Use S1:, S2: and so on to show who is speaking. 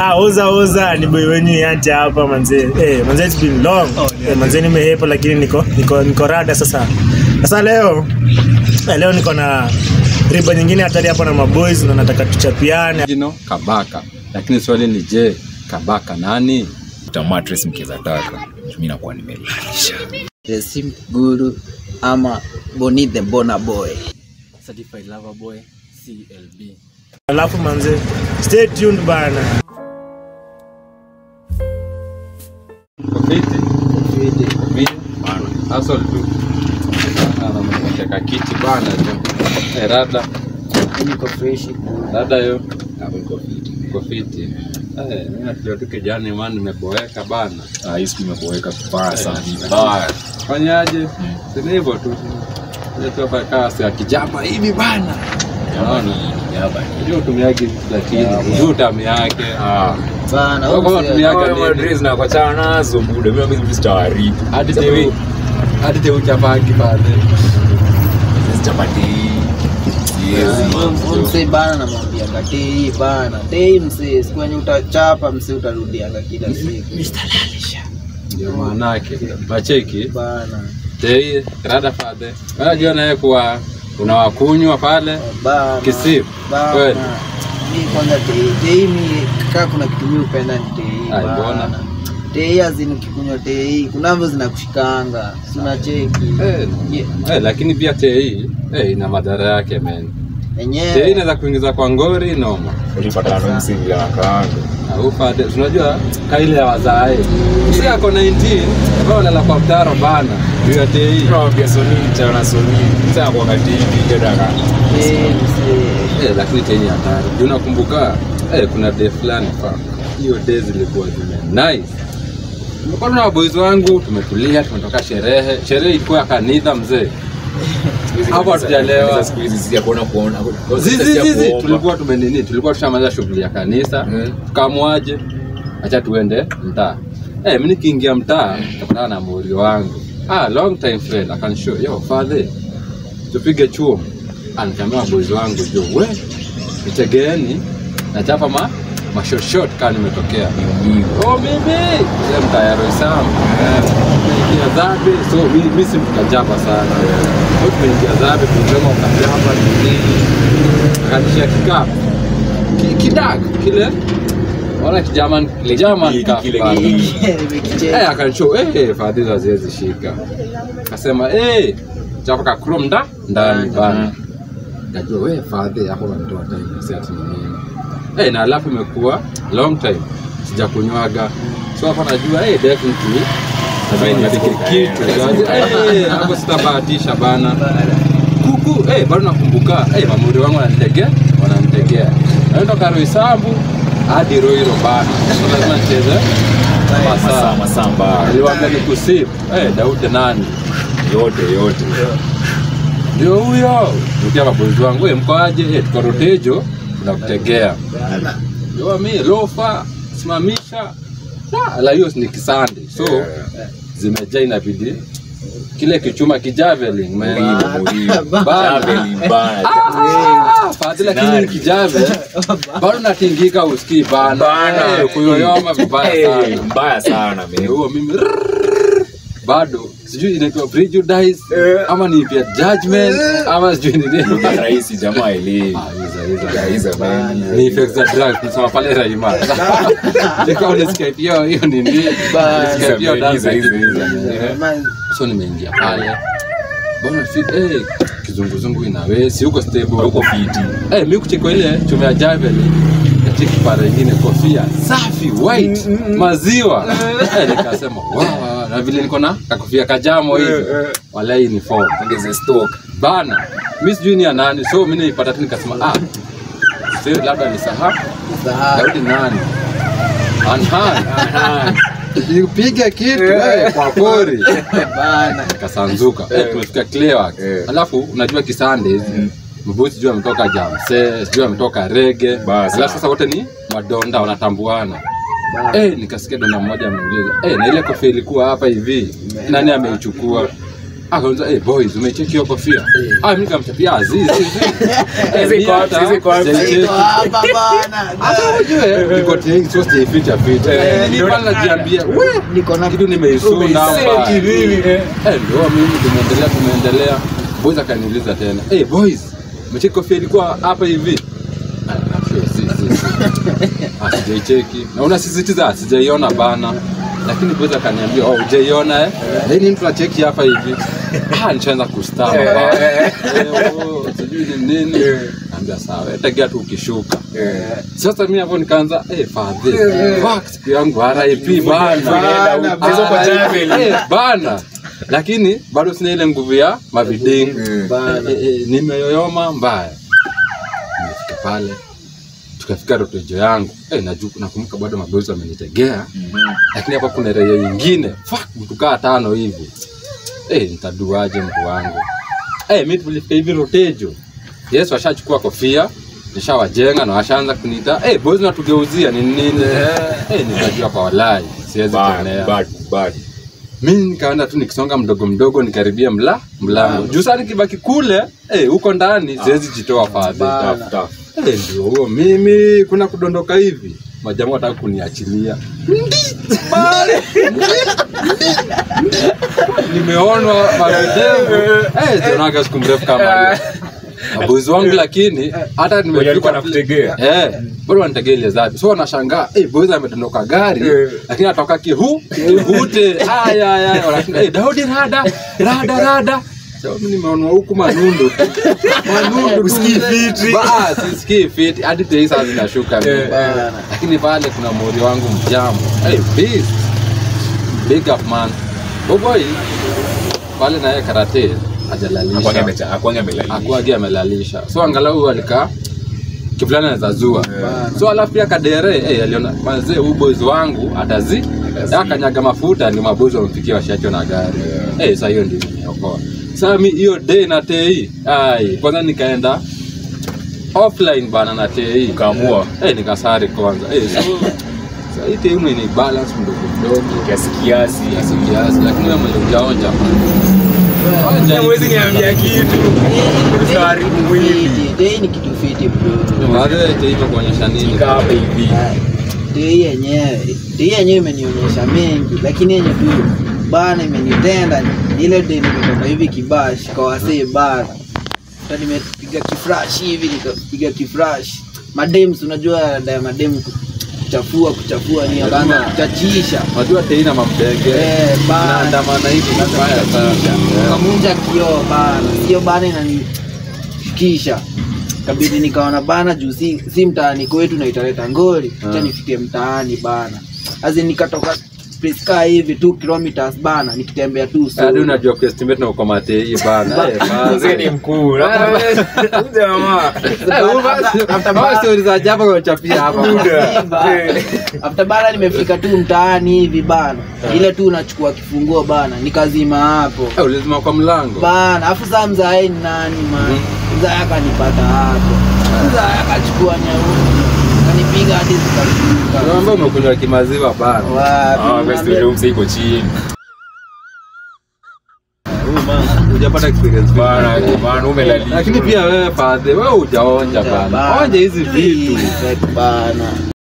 S1: Ah, oza oza ni boy wenyu yanti hapa manze. Eh, manze it's been long. Eh, manze nimehepa lakini niko niko niko rada sasa. Sasa leo eh, leo niko na riba nyingine hatari hapa na maboys na nataka tuchapiane.
S2: jino Kabaka, lakini swali ni je, Kabaka nani?
S3: Tamatres mkiweza taka. Mimi nakuwa nimelalisha.
S4: Resim Guru ama Boni the Bona Boy.
S2: Certified Lover Boy CLB.
S1: Alafu manze stay tuned bana.
S2: Kofiti, mimi hustle tu. Ana mteka kiti bana tu. Eh, rada,
S4: Niko fresh.
S2: rada yo. Kofiti. Eh, mimi nafikiria tu kijana man nimeboeka bana.
S3: Ah, hii siku imeboeka vibaya sana. Vibaya.
S2: Fanyaje? Si ni hivyo tu. Ile tu hapa kasi ya kijapa hivi bana. Unaona?
S3: Yaba.
S2: Unajua utumiaje lakini unajua utamu yake.
S3: Ah.
S4: Bana,
S2: Kwa kama
S4: au
S2: tumiaga
S3: Kama
S2: nini?
S3: Madrid na kuachana nazo muda. Mimi mimi sitawaribu.
S2: Hadi tewi. Hadi tewi chapaki pale.
S3: Chapati. Siwezi.
S4: msee bana namwambia katei bana tei msee siku yenye utachapa msee utarudianga kila siku
S2: Ndio maanake. Macheki.
S4: bana
S2: Tei rada fadhe. Unajua naye kuwa unawakunywa pale
S4: bana
S2: Kisip, kweli.
S4: bana mi kwanza tei tei mi kaa kuna kitu mi upenda ni tei
S2: Ai, mbona?
S4: bana tei azini ukikunywa tei kunavyo zinakushikanga sinacheki
S2: Eh, eh, lakini pia tei eh, ina madhara yake men. Tei
S4: enyewe
S2: inaweza kuingiza kwa ngori noma.
S3: Ulipata na msingi ya kaango.
S2: Au fadhe, unajua kaile ya wazae. Si ako 19, ambao lala kwa mtaro bana. Juu ya tei.
S3: Tunawambia Sony mchana Sony. Sasa kwa katini gedaka.
S4: tei msee
S2: Eh, lakini tei ni hatari. Juu nakumbuka eh, kuna day fulani fa. Hiyo day zilikuwa zime nice. Tumekuwa na boys wangu, tumetulia, tumetoka sherehe. Sherehe ilikuwa ya kanitha mzee. Hapo hatujalewa.
S3: Siku hizi si ya kuona kuona.
S2: Zizi zizi tulikuwa tumenini, tulikuwa tushamaliza shughuli ya kanisa,
S3: Mm.
S2: tukamwaje, acha tuende mtaa. Eh, mimi nikiingia mtaa nikapatana na mori wangu. Ah, long time friend akanishow, yo father, tupige chuo. Anikamia boys wangu jo, we nitegeeni nachapa ma mashoshot kama nimetokea. Oh mimi ile mtaa ya Roysambu. Tumeingia zabe, so mimi mimi si mkajapa sana. Kwa tumeingia zabe, tulisema ukajapa nini? Akanishia kikapu. Ki- Kidak kile. Wala kijaman kile jaman
S3: Kile-
S2: kikapu
S3: kile-
S2: pale.
S3: kile-
S4: nimekicheka
S2: Eh, akanishow eh, fadhili haziwezi shika. Akasema eh, chapa ka chrome nda ndani bana. Najua we fadhi hapo wanatoa time si ati ni nini. Eh, na alafu imekuwa long time sijakunywaga. So hapa najua eh, definitely
S3: Lazima
S2: nipike
S3: nifunge.
S2: kitu. Eh, hapo sitabahatisha bana. Kuku eh, bado nakumbuka eh, mamuri wangu wananitegea, wananitegea. Naenda Karoisambu hadi Roiro bana. So lazima nicheze
S3: Masaa
S2: masaa.
S3: masamba.
S2: Aliwaambia ni kusip. Eh, Daudi nani?
S3: Yote yote.
S2: Ndio huyo. Rudia mabozi wangu, eh, mko aje? Eh, tuko Rotejo, tunakutegea. Ndio mimi lofa, simamisha. La, la hiyo ni kisande. So zimejaa inabidi kile kichuma kijavelin man.
S3: Muhimu muhimu.
S2: Bana.
S3: Javelin bana.
S2: Ah, fadhi lakini ni kijave. Bado natingika usikii bana.
S3: Bana.
S2: Eh, kuyoyoma vibaya
S3: Eh,
S2: sana.
S3: Mbaya sana
S2: Ni
S3: mimi.
S2: huo mimi bado sijui inaitwa prejudice ama ni vya judgment ama sijui ni nini.
S3: Rahisi jamaa elewi.
S2: Ah, hizo, hizo.
S3: Hizo man.
S2: ni effects za drugs tunasema pale Raima. Nika unasikia pia hiyo ni nini? Unasikia pia
S3: Hizo,
S2: dance
S3: hizo, hizo,
S2: Eh,
S4: Man,
S2: So nimeingia pale. Bwana fit eh kizunguzungu inawe si uko stable
S3: Huko fiti.
S2: Eh, mimi kucheka ile chuma ya javelin nacheki para ingine kofia safi white maziwa eh, nikasema wow, na vile niko na kakofia kajamo hivi walai ni form
S3: Ongeze stock.
S2: bana mimi sijui ni ya nani so mimi nilipata tu nikasema ah sio labda ni saha
S4: sahau.
S2: Daudi nani anhan nipiga kitu eh, kwa pori
S4: Bana.
S2: kasanzuka eh, tumefika Clearwax
S3: Eh.
S2: alafu unajua kisande hizi mbuzi sijui ametoka jamse sijui ametoka rege
S3: Basi.
S2: alafu sasa wote ni madonda wanatambuana
S4: Bana.
S2: eh, nikasikia donda mmoja ameuliza eh, na ile kofia ilikuwa hapa hivi nani ameichukua akauliza hey, boys umecheki hiyo kofia ah mimi nikamchapia azizi
S3: Hizi iko wapi? Hizi iko wapi?
S4: Iko hapa bana.
S2: hata ujue niko tayari sio sificha ficha
S3: Eh,
S2: ni
S3: ndio-
S2: pale najiambia we
S4: Niko na
S2: kitu nimeisunda hapa
S3: Umeseti nini, eh?
S2: Eh, ndio mimi tumeendelea tumeendelea boys akaniuliza tena hey boys umecheki kofia ilikuwa hapa hivi Ah, sio, si, si, si. Ah, sijaicheki na unasisitiza sijaiona bana lakini boys akaniambia oh hujaiona eh then mtu acheki hapa hivi ah nishaanza kustama bana eh oh sijui ni nini naambia sawa eh, tegea tu ukishuka sasa mimi hapo nikaanza eh fadhi fuck siku yangu RIP bana
S3: Bana, mchezo kwa
S2: RIP,
S3: chapel.
S2: eh, bana lakini bado sina ile nguvu ya maviding
S4: Bana.
S2: Eh, eh, nimeyoyoma mbaya nimefika pale tukafika rotejo yangu eh, naju- nakumbuka bado mabozi wamenitegea lakini hapa kuna raia nyingine fuck mtu kaa tano hivi eh, nitaduaje mtu wangu eh, mi tulifika hivi rotejo yes washachukua kofia nishawajenga na washaanza kuniita eh, boys natugeuzia ni nini eh, nikajua kwa walai siwezi
S3: Bad,
S2: kuonea
S3: bad, bad.
S2: mi nikaenda tu nikisonga mdogo mdogo nikaribia mla mlango juu saa nikibaki kule eh, huko ndani siwezi jitoa fadhi
S4: Bana.
S3: Tough, tough.
S2: Eh, ndio huo mimi kuna kudondoka hivi majamaa wataka kuniachilia nimeonwa mavidevu eh, sionaga siku mrefu kama hiyo mabuzi wangu lakini hata
S3: Wenye walikuwa
S2: nimefika
S3: wanakutegea.
S2: eh, bado wanategea ile zabi so wanashangaa eh, boys amedondoka gari
S3: Eh.
S2: lakini atoka kihu kihute aya aya wanashinda eh, Daudi rada rada rada So, mimi nimeonwa huku manundu tu. manundu tu
S3: Usikii
S2: mzee.
S3: fiti.
S2: Ba, sisikii fiti hadi tei saa zinashuka mimi.
S3: Eh.
S4: Bana.
S2: lakini pale kuna mori wangu mjamu hey, beast. big up man boboy pale naye karate
S3: Hakuangi
S2: hajalalisha
S3: amecha- hakuangi amelalisha.
S2: akuagi amelalisha so angalau alikaa kivulana anaweza zua
S4: Bana.
S2: so alafu pia kadere hey, aliona mazee huu boys wangu atazi
S3: Atazi.
S2: akanyaga mafuta ni mabozi wamfikia washachwa na gari hey, sa hiyo ndio imeniokoa saa mi hiyo day na tei ai kwanza nikaenda offline bana na tei
S3: Ukaamua.
S2: hey, nikasari kwanza hey, so sa hii tei ni balance mdogo mdogo
S3: kiasi kiasi
S2: kiasi kiasi lakini wewe mwenye ujaonja Onja hivi.
S3: Huwezi niambia kitu Utaharibu mwili.
S4: Dei ni kitu fiti bro.
S2: Baadhi ya tei hivyo kuonyesha nini
S3: Kaa hapa hivi
S4: Dei yenyewe, dei yenyewe imenionyesha mengi, lakini yenye tu bana imenitenda ni ile dei nimetoka hivi kibashi kwa wasee bana. Hata nimepiga kifresh hivi nikapiga kifresh. Madems unajua dai madem kuchafua kuchafua ni akaanza kuchachisha.
S2: Unajua tei na mambege
S4: Eh, bana.
S2: naandamana hivi vibaya sana
S4: kamunja kioo bana sio bana inanishikisha kabidi nikaona bana juu si, si mtaani kwetu na italeta ngori acha
S2: Ah.
S4: nifike mtaani bana azi nikatoka place kaa hivi 2 kilometers bana nikitembea tu
S2: hadi
S4: solo.
S2: unajua kuestimate na uko matei bana Eh,
S3: Mzee ni
S2: bana.
S3: mkuu Huyu jamaa
S2: Eh, huyu basi-
S4: After-
S2: hawa stories za ajabu unachapia hapa
S3: Buda. Eh.
S4: after bana nimefika tu mtaani hivi bana ile tu unachukua kifunguo bana nikazima hapo
S2: Eh, ulizima kwa mlango
S4: bana afu saa mzae ni nani man
S2: Mhm.
S4: mzae akanipata hapo mzae akachukua nyausi kanipiga hadi zikashuka
S2: Unaambia umekunywa kimaziwa bana
S3: Ah,
S4: wapi
S3: best ndio mzee iko chini
S2: hujapata experience
S3: Bana, bana umelalisha.
S2: lakini pia wewe fadhe wewe hujaonja bana
S4: Bana.
S2: onja hizi vitu
S4: bana